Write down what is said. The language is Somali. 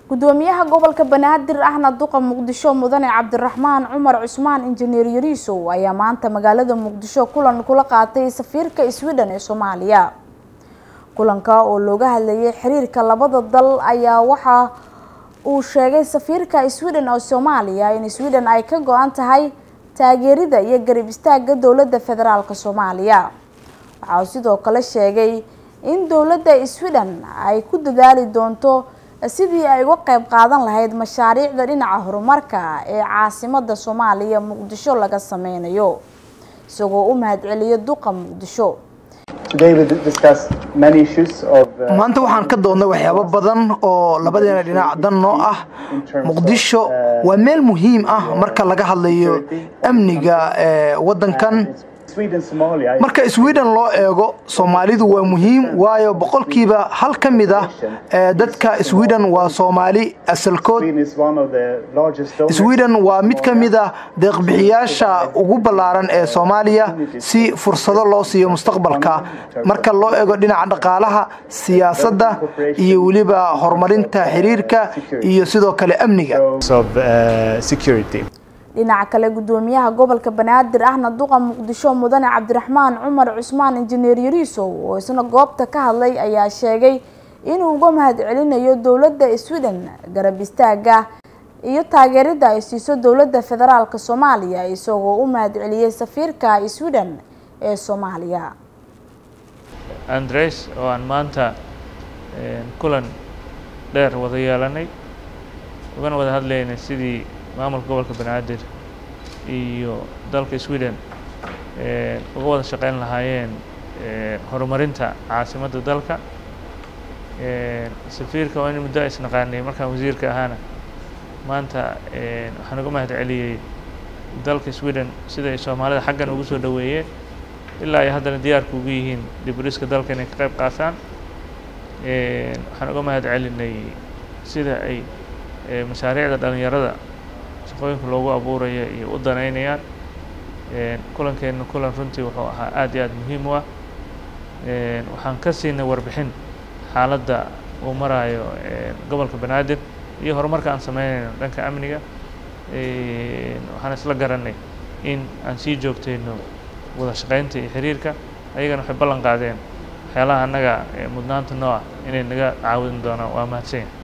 gudoomiyaha gobolka banaadir ahna duqa muqdisho mudane cabdiraxmaan cumar cusmaan injineer yariisow ayaa maanta magaalada muqdisho kulan kula qaatay safiirka sweden ee soomaaliya kulanka oo looga hadlayay xiriirka labada dal ayaa waxa uu sheegay safiirka sweden oo soomaaliya in sweden ay ka go-an tahay taageerida iyo garab istaaga dowladda federaalk soomaaliya waxa uu sidoo kale sheegay in dowladda sweden ay ku dadaali doonto sidii ay uga qayb qaadan lahayd mashaariicda dhinaca horumarka ee caasimada soomaaliya muqdisho laga sameynayo isagoo u mahadceliyo duqa muqdisho maanta waxaan ka doodnay waxyaabo badan oo labadeena dhinac dan noo ah muqdisho waa meel muhiim ah marka laga hadlayo amniga wadankan marka sweden loo eego soomaalidu waa muhiim waayo boqolkiiba hal ka mid ah dadka sweden waa soomaali asalkood sweden waa mid ka mid ah deeqbixiyaasha ugu ballaaran ee soomaaliya si fursado loo siiyo mustaqbalka marka loo eego dhinaca dhaqaalaha siyaasadda iyo weliba horumarinta xiriirka iyo sidoo kale amniga dhinaca kale gudoomiyaha gobolka banaadir ahna duqa muqdisho mudane cabdiraxmaan cumar cusmaan injineer yariisow oo isna goobta ka hadlay ayaa sheegay inuu uga mahadcelinayo dowladda sweden garab istaaga iyo taageerida ay siiso dowladda federaalk soomaaliya isagoo u mahadceliyey safiirka sweden ee soomaaliya andres oo aan maanta kulan dheer wada yeelanay ugana wada hadlaynay sidii maamulka gobolka banaadir iyo dalka sweden uga wada shaqeyn lahaayeen horumarinta caasimadda dalka safiirka waa in muddo isnaqaanay markaan wasiirka ahaana maanta waxaan uga mahad celiyey dalka sweden sida ay soomaalida xaggan ugu soo dhoweeyeen ilaa ay haddana diyaarka ugu yihiin diburiska dalka inay ka qayb qaataan waxaan uga mahad celinay sida ay mashaariicda dhalinyarada shaqooyinka loogu abuuraya iyo u danaynayaan kulankeena kulan runtii wuxuu ahaa aad iyo aad muhiim u ah waxaan ka siinay warbixin xaaladda uu maraayo gobolka banaadir iyo horumarka aan sameynayno dhanka amniga waxaan isla garanay in aan sii joogtayno wada shaqeynta iyo xiriirka ayagana waxay ballan qaadeen waxyaalaha annaga mudnaanta noo ah inay naga caawin doonaan waa mahadsanya